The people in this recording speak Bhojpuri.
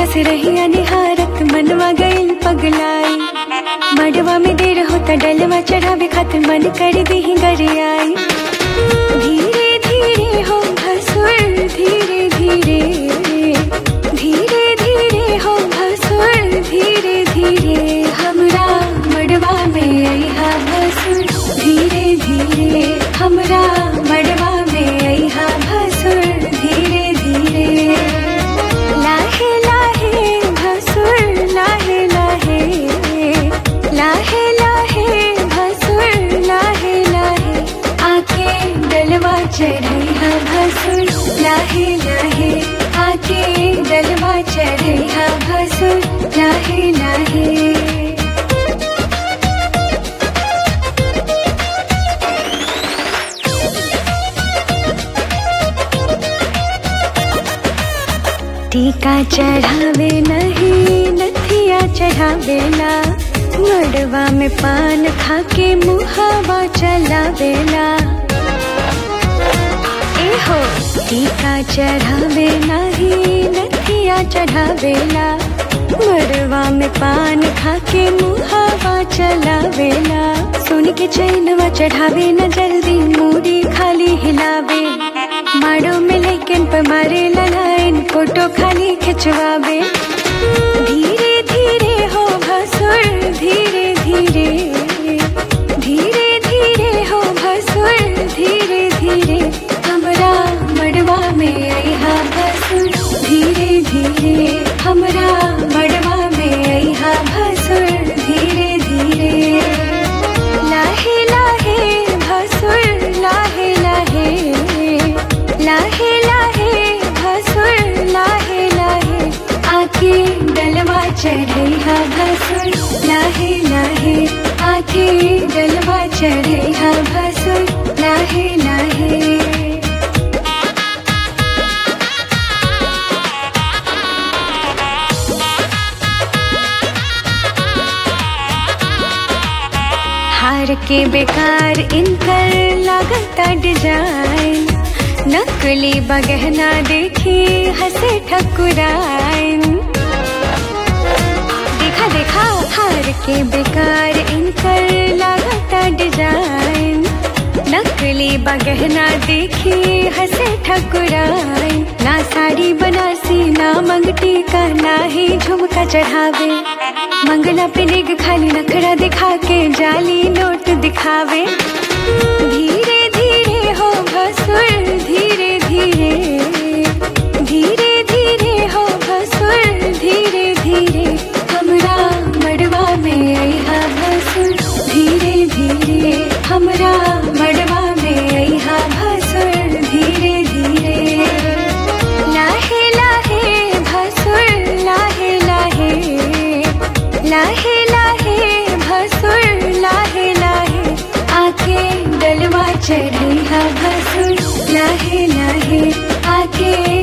जहिया से रहिया निहारत मनवा गइल पगलाई मडवा में देर होता डलवा चढ़ावे खातिर मन कर दी गरियाई धीरे धीरे हो भसुर धीरे धीरे धीरे धीरे हो भसुर धीरे धीरे हमरा मडवा में अइहा भसुर धीरे धीरे हमरा मडवा में अइहा भसुर धीरे धीरे लाहे लाहे भसुर लाहे लाहे लाहे लाहे भसुर लाहे लाहे आके डलवा चढ़ैहा भसुर लाहे लाहे आके डलवा चढ़ैहा भसुर लाहे लाहे टीका चढ़ावे नहीं नथिया चढ़ावेला मड़वा में पान खाके मुहावा चलावेला एहो टीका चढ़ावे नहीं नथिया चढ़ावेला मड़वा में पान खाके मुहावा चलावेला सुन के चैनवा चढ़ावे न जल्दी मूड़ी खाली हिलावे माड़ो में लेकिन पे मारे लाइन फोटो खाली खिंचवावे धीरे धीरे हो भसुर धीरे धीरे धीरे धीरे हो भसुर धीरे धीरे हमरा मड़वा में अइहा भसुर धीरे धीरे हमरा मड़वा में अइहा भसुर धीरे धीरे लाहे लाहे भसुर लाहे लाहे लाहे लाहे भसुर लाहे लाहे आके डलवा चढ़ैहा भसुर लाहे लाहे आके डलवा चढ़ैहा भसुर लाहे लाहे हार के बेकार इनकर लागता डिजाइन नकली बगहना देखी हंसे ठकुराइन देखा देखा हार के बेकार इनकर लागता डिजाइन नकली बगहना देखी हंसे ठकुराइन ना साड़ी बनासी ना मंगटी का ना ही झुमका चढ़ावे मंगला पे निग खाली नखरा दिखा के जाली नोट दिखावे धीरे धीरे हो भसुर धीरे धीरे धीरे धीरे हो भसुर धीरे धीरे हमरा मड़वा में अइहा भसुर धीरे धीरे हमरा मड़वा में अइहा भसुर धीरे धीरे लाहे लाहे भसुर लाहे लाहे लाहे लाहे भसुर लाहे लाहे आके डलवा चढ़ैहा भसुर लाहे लाहे आके